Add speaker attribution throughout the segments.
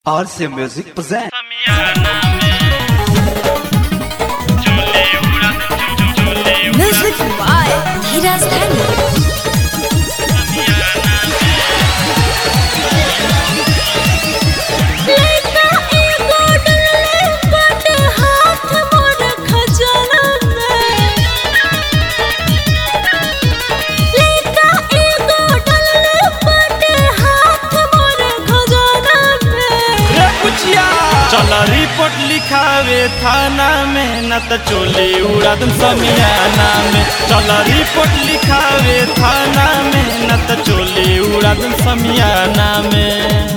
Speaker 1: RC Music present.
Speaker 2: Music by Hiraz Dhani. लइका एगो डलले बाटे हाथ मोर खजाना में। लइका एगो डलले बाटे हाथ मोर खजाना में।
Speaker 3: रे पुछिया चल रिपोर्ट लिखावे थाना में न त चोली उड़ा दम समियाना में चल रिपोर्ट लिखावे थाना में न त चोली उड़ा दम समियाना में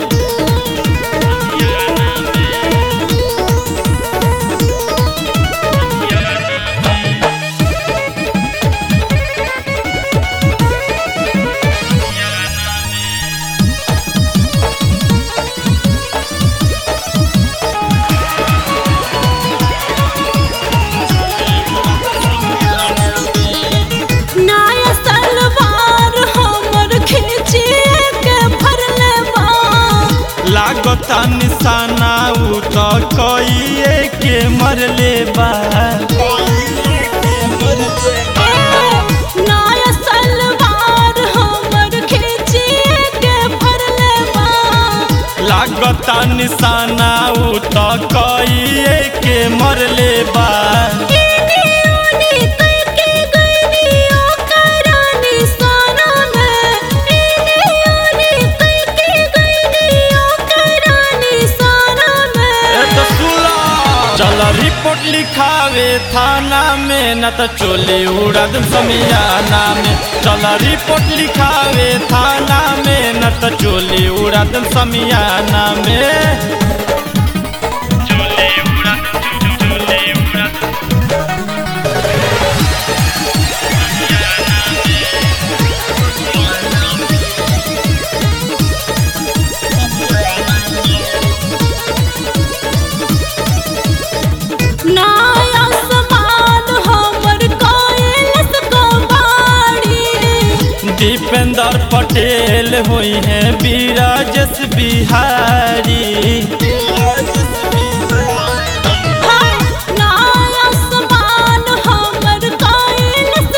Speaker 2: नाया सलवार हमर खींचिए के भरले बा
Speaker 3: लागता निशाना उ त कइए के मरले बा
Speaker 2: नाया सलवार हमर खींचिए के भरले बा
Speaker 3: लागता निशाना उ त कइए के मरले बा
Speaker 2: इनी ओनी कई के गईनी ओकरा निशाना में इनी ओनी कई के गईनी ओकरा निशाना
Speaker 3: ए
Speaker 2: में
Speaker 3: तो सुला चल रिपोर्ट लिखावे थाना में न त चोली उड़ा दम समियाना में चल रिपोर्ट लिखावे थाना में न त चोली उड़ा दम समियाना में चोली उड़ा दम चोली उड़ा दम
Speaker 2: नाया समान हमर कोयलस कबाड़ी
Speaker 3: दीपेंद्र पटेल हुई है बीराजस बिहारी
Speaker 2: हाय नाया समान हमर कोयलस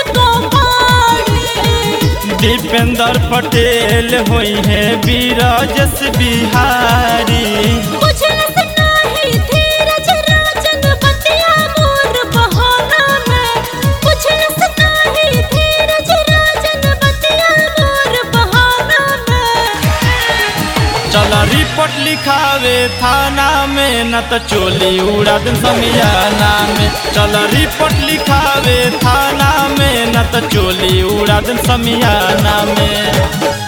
Speaker 2: कबाड़ी
Speaker 3: दीपेंद्र पटेल हुई है बीराजस बिहारी
Speaker 2: बुझलस नाही धीरज राजन बतिया मोर बहाना में बुझलस नाही धीरज राजन बतिया मोर बहाना में
Speaker 3: चल रिपोर्ट लिखावे थाना में न त चोली उड़ा दम समियाना में चल रिपोर्ट लिखावे थाना में न त चोली उड़ा दम समियाना में